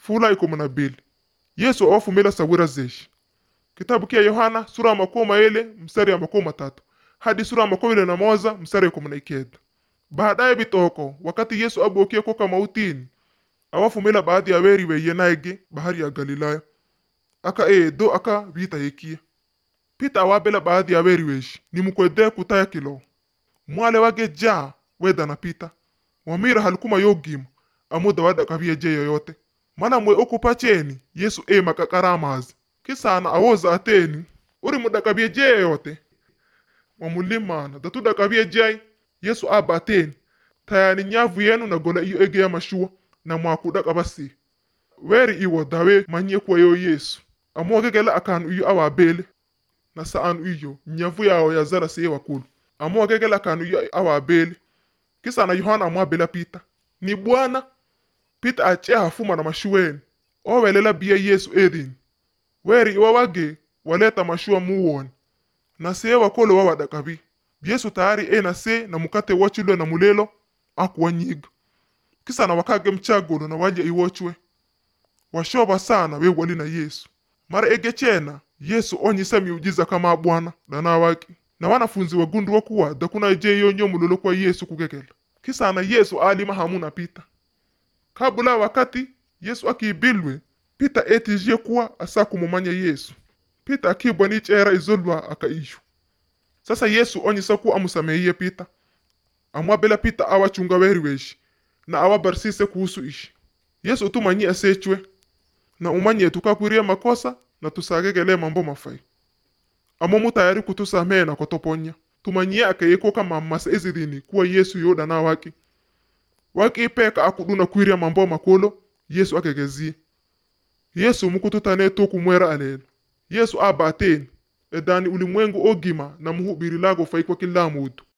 fula ikumi na bili yesu awafumila sawira zeshi kitabu kia yohana sura ya makumi maili mstari ya makumi matatu hadi sura ya makumi ile na moja mstari ya ikumi na ikenda baadaye bitoko wakati yesu abokie koka mautini awafumila baadhi ya weri weye naege bahari ya galilaya aka ee do aka vita yekia pita awabela baadhi ya weri weshi nimukwede kutaya kilo mwale wage jaa weda na pita wamira halikuma yogima amuda wada kabie je yoyote mana mwe okupa cheni yesu e makakaramazi kisana awoza ateni uri muda kabie je yoyote wamulimana datuda kabie jai yesu aba ateni tayani nyavu yenu na gola iyo ege ya mashua na mwakuda kabasi weri iwo dawe manye kwa yo yesu amwogegela akanu iyo awabele na saanu iyo nyavu yawo yazara siye wakulu amwogegela akanu iyo awabele kisa na yohana amwabela pita ni bwana pita ache hafuma na mashuweni owelela biya yesu edini weri iwa wage waleta mashua muwoni na siye wakolo wawadakabi yesu tayari e na se na mukate wachilwe na mulelo akuwanyiga kisa na wakage mchagolo na walya iwochwe washoba sana we wali na yesu mara ege chena yesu onyisa miujiza kama bwana dana wake na wanafunzi wagundua kuwa dakuna je yonyo mulolo kwa yesu kugegela kisa na yesu alima hamuna pita kabula wakati yesu akiibilwe pita etijie kuwa asa kumumanya yesu pita akibwa ni chera izolwa akaishu sasa yesu onyisa kuwa amusameiye pita amwabela pita awachunga weri weshi na awabarisise kuhusu ishi yesu utumanyi asechwe na umanye tukakwirie makosa na tusagegele mambo mafai amo mutayari kutusamehe na kotoponya tumanyie akayeko kama masa ezidini kuwa yesu yodana wake wakipeka akuduna kwiria mambo makolo yesu akegezie yesu mukututane tokumwera alelo yesu aba ateni edani ulimwengu ogima na muhubiri lago fai kwa kila mutu